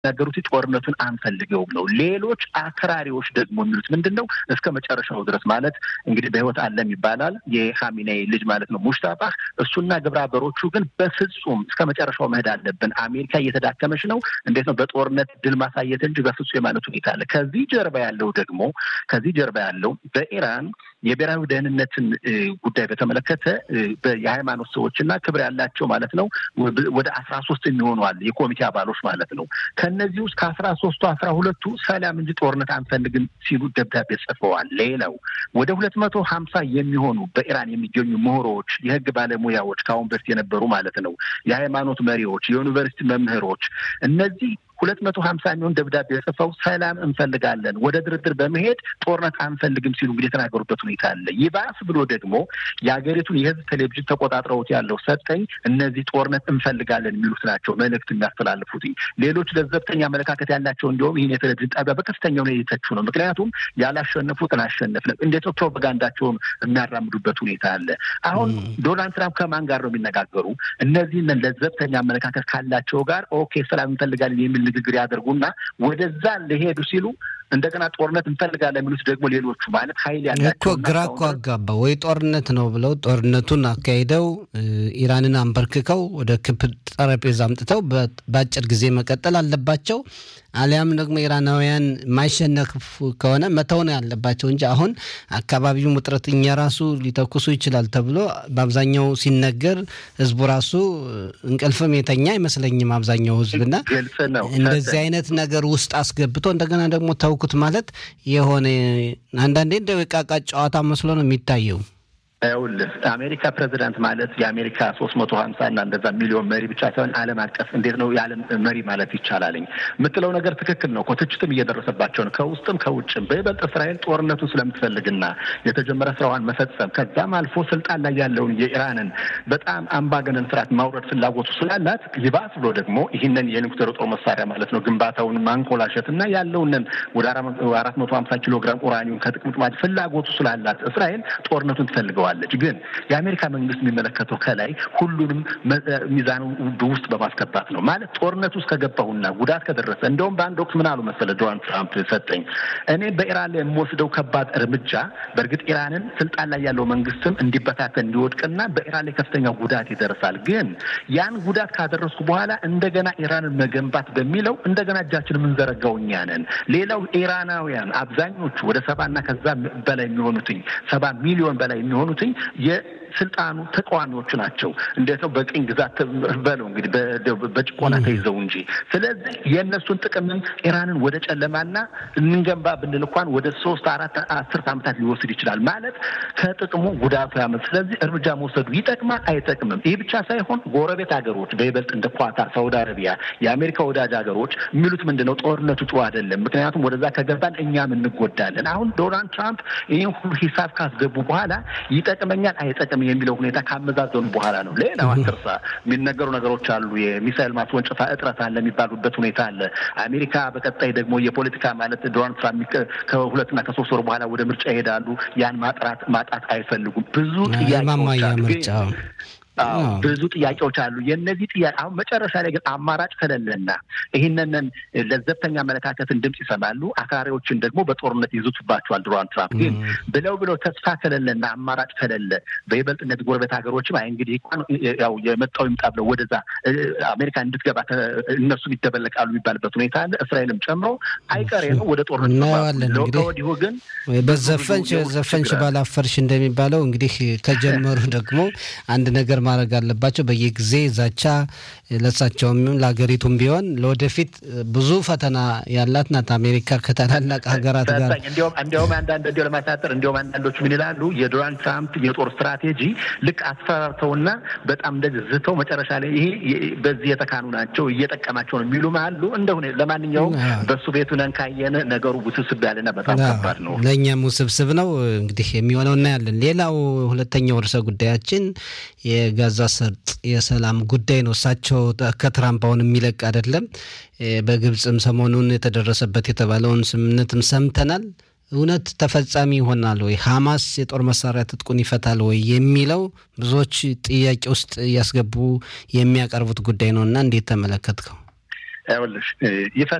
የሚናገሩት ጦርነቱን አንፈልገውም ነው። ሌሎች አክራሪዎች ደግሞ የሚሉት ምንድን ነው? እስከ መጨረሻው ድረስ ማለት እንግዲህ በህይወት አለም ይባላል የኻሜኔይ ልጅ ማለት ነው ሙሽታባህ። እሱና ግብረ አበሮቹ ግን በፍጹም እስከ መጨረሻው መሄድ አለብን፣ አሜሪካ እየተዳከመች ነው፣ እንዴት ነው በጦርነት ድል ማሳየት እንጂ በፍጹም የማለት ሁኔታ አለ። ከዚህ ጀርባ ያለው ደግሞ ከዚህ ጀርባ ያለው በኢራን የብሔራዊ ደህንነትን ጉዳይ በተመለከተ የሃይማኖት ሰዎች እና ክብር ያላቸው ማለት ነው ወደ አስራ ሶስት የሚሆኑ አለ የኮሚቴ አባሎች ማለት ነው። ከእነዚህ ውስጥ ከአስራ ሶስቱ አስራ ሁለቱ ሰላም እንጂ ጦርነት አንፈልግም ሲሉ ደብዳቤ ጽፈዋል። ሌላው ወደ ሁለት መቶ ሀምሳ የሚሆኑ በኢራን የሚገኙ ምሁሮች፣ የህግ ባለሙያዎች ከአሁን በፊት የነበሩ ማለት ነው የሃይማኖት መሪዎች፣ የዩኒቨርሲቲ መምህሮች እነዚህ ሁለት መቶ ሀምሳ የሚሆን ደብዳቤ ጽፈው ሰላም እንፈልጋለን ወደ ድርድር በመሄድ ጦርነት አንፈልግም ሲሉ እንግዲህ የተናገሩበት ሁኔታ አለ። ይባስ ብሎ ደግሞ የሀገሪቱን የህዝብ ቴሌቪዥን ተቆጣጥረውት ያለው ሰጠኝ እነዚህ ጦርነት እንፈልጋለን የሚሉት ናቸው መልእክት የሚያስተላልፉት። ሌሎች ለዘብተኛ አመለካከት ያላቸው እንዲሁም ይህን የቴሌቪዥን ጣቢያ በከፍተኛ ሁኔታ የተቹ ነው። ምክንያቱም ያላሸነፉትን አሸነፍን እንዴት ነው ፕሮፓጋንዳቸውን የሚያራምዱበት ሁኔታ አለ። አሁን ዶናልድ ትራምፕ ከማን ጋር ነው የሚነጋገሩ? እነዚህን ለዘብተኛ አመለካከት ካላቸው ጋር ኦኬ ሰላም እንፈልጋለን የሚል ንግግር ያደርጉና ወደዛ ሊሄዱ ሲሉ እንደገና ጦርነት እንፈልጋለን የሚሉት ደግሞ ሌሎቹ ማለት ኃይል ያላቸው እኮ ግራ እኮ አጋባ ወይ ጦርነት ነው ብለው ጦርነቱን አካሂደው ኢራንን አንበርክከው ወደ ክብ ጠረጴዛ አምጥተው በአጭር ጊዜ መቀጠል አለባቸው። አሊያም ደግሞ ኢራናውያን የማይሸነፉ ከሆነ መተው ነው ያለባቸው እንጂ አሁን አካባቢው ውጥረት እኛ ራሱ ሊተኩሱ ይችላል ተብሎ በአብዛኛው ሲነገር ህዝቡ ራሱ እንቅልፍም የተኛ አይመስለኝም። አብዛኛው ህዝብና እንደዚህ አይነት ነገር ውስጥ አስገብቶ እንደገና ደግሞ ተውኩት ማለት የሆነ አንዳንዴ እንደ ዕቃቃ ጨዋታ መስሎ ነው የሚታየው። ይኸውልህ አሜሪካ ፕሬዚዳንት ማለት የአሜሪካ ሶስት መቶ ሀምሳ እና እንደዛ ሚሊዮን መሪ ብቻ ሳይሆን ዓለም አቀፍ እንዴት ነው የዓለም መሪ ማለት ይቻላልኝ የምትለው ነገር ትክክል ነው። ትችትም እየደረሰባቸው ነው ከውስጥም ከውጭም። በይበልጥ እስራኤል ጦርነቱን ስለምትፈልግና የተጀመረ ስራዋን መፈጸም ከዛም አልፎ ስልጣን ላይ ያለውን የኢራንን በጣም አምባገነን ስርዓት ማውረድ ፍላጎቱ ስላላት ይባስ ብሎ ደግሞ ይህንን የኒውክሌር ጦር መሳሪያ ማለት ነው ግንባታውን ማንኮላሸት እና ያለውንን ወደ አራት መቶ ሀምሳ ኪሎ ግራም ኡራኒum ከጥቅምት ማለት ፍላጎቱ ስላላት እስራኤል ጦርነቱን ትፈልገዋል ትችላለች ግን የአሜሪካ መንግስት የሚመለከተው ከላይ ሁሉንም ሚዛኑ ውስጥ በማስገባት ነው። ማለት ጦርነት ውስጥ ከገባሁና ጉዳት ከደረሰ እንደውም በአንድ ወቅት ምን አሉ መሰለ ዶናልድ ትራምፕ ሰጠኝ እኔ በኢራን ላይ የምወስደው ከባድ እርምጃ በእርግጥ ኢራንን ስልጣን ላይ ያለው መንግስትም እንዲበታተን እንዲወድቅና በኢራን ላይ ከፍተኛ ጉዳት ይደርሳል። ግን ያን ጉዳት ካደረስኩ በኋላ እንደገና ኢራንን መገንባት በሚለው እንደገና እጃችን የምንዘረጋው እኛ ነን። ሌላው ኢራናውያን አብዛኞቹ ወደ ሰባና ከዛ በላይ የሚሆኑትኝ ሰባ ሚሊዮን በላይ የሚሆኑት የስልጣኑ ተቃዋሚዎቹ ናቸው። እንዴት ነው በቅኝ ግዛት በለው እንግዲህ በጭቆና ተይዘው እንጂ። ስለዚህ የእነሱን ጥቅምም ኢራንን ወደ ጨለማና እንገንባ ብንል እንኳን ወደ ሶስት አራት አስርት ዓመታት ሊወስድ ይችላል። ማለት ከጥቅሙ ጉዳቱ ያመት። ስለዚህ እርምጃ መውሰዱ ይጠቅማል አይጠቅምም? ይህ ብቻ ሳይሆን ጎረቤት ሀገሮች በይበልጥ እንደ ኳታር፣ ሳውዲ አረቢያ፣ የአሜሪካ ወዳጅ ሀገሮች የሚሉት ምንድን ነው? ጦርነቱ ጥሩ አይደለም። ምክንያቱም ወደዛ ከገባን እኛም እንጎዳለን። አሁን ዶናልድ ትራምፕ ይህን ሁሉ ሂሳብ ካስገቡ በኋላ ይጠቅመኛል አይጠቅም የሚለው ሁኔታ ካመዛዘኑ በኋላ ነው። ሌላው አትርሳ የሚነገሩ ነገሮች አሉ። የሚሳይል ማስወንጨፋ እጥረት አለ የሚባሉበት ሁኔታ አለ። አሜሪካ በቀጣይ ደግሞ የፖለቲካ ማለት ዶናልድ ትራምፕ ከሁለትና ከሶስት ወር በኋላ ወደ ምርጫ ይሄዳሉ። ያን ማጥራት ማጣት አይፈልጉም። ብዙ ጥያቄዎች አሉ። ብዙ ጥያቄዎች አሉ። የእነዚህ ጥያቄ አሁን መጨረሻ ላይ ግን አማራጭ ከሌለና ይህንን ለዘብተኛ አመለካከትን ድምፅ ይሰማሉ፣ አክራሪዎችን ደግሞ በጦርነት ይዙትባቸዋል። ዶናልድ ትራምፕ ግን ብለው ብለው ተስፋ ከሌለና አማራጭ ከሌለ በይበልጥ እነዚህ ጎረቤት ሀገሮች እንግዲህ ያው የመጣው ይምጣ ብለው ወደዛ አሜሪካ እንድትገባ እነሱም ይደበለቃሉ የሚባልበት ሁኔታ አለ። እስራኤልም ጨምሮ አይቀሬ ነው ወደ ጦርነት እናየዋለን። ከወዲሁ ግን በዘፈንሽ ዘፈንሽ ባላፈርሽ እንደሚባለው እንግዲህ ከጀመሩ ደግሞ አንድ ነገር ማድረግ አለባቸው። በየጊዜ ዛቻ ለሳቸውም ለሀገሪቱም ቢሆን ለወደፊት ብዙ ፈተና ያላት ናት አሜሪካ ከታላላቅ ሀገራት ጋር እንዲያውም አንዳንድ እንዲ ለማሳጠር እንዲያውም አንዳንዶቹ ምን ይላሉ የዶናልድ ትራምፕ የጦር ስትራቴጂ ልክ አስፈራርተውና በጣም እንደዚህ ዝተው መጨረሻ ላይ ይሄ በዚህ የተካኑ ናቸው እየጠቀማቸው ነው የሚሉም አሉ። እንደሁኔ ለማንኛውም በእሱ ቤቱ ነን ካየን ነገሩ ውስብስብ ያለና በጣም ከባድ ነው። ለእኛም ውስብስብ ነው። እንግዲህ የሚሆነው እናያለን። ሌላው ሁለተኛው ርዕሰ ጉዳያችን የጋዛ ሰርጥ የሰላም ጉዳይ ነው። እሳቸው ከትራምፕ አሁን የሚለቅ አይደለም። በግብፅም ሰሞኑን የተደረሰበት የተባለውን ስምምነትም ሰምተናል። እውነት ተፈጻሚ ይሆናል ወይ? ሐማስ የጦር መሳሪያ ትጥቁን ይፈታል ወይ የሚለው ብዙዎች ጥያቄ ውስጥ እያስገቡ የሚያቀርቡት ጉዳይ ነው እና እንዴት ተመለከትከው? ይኸውልሽ ይፈ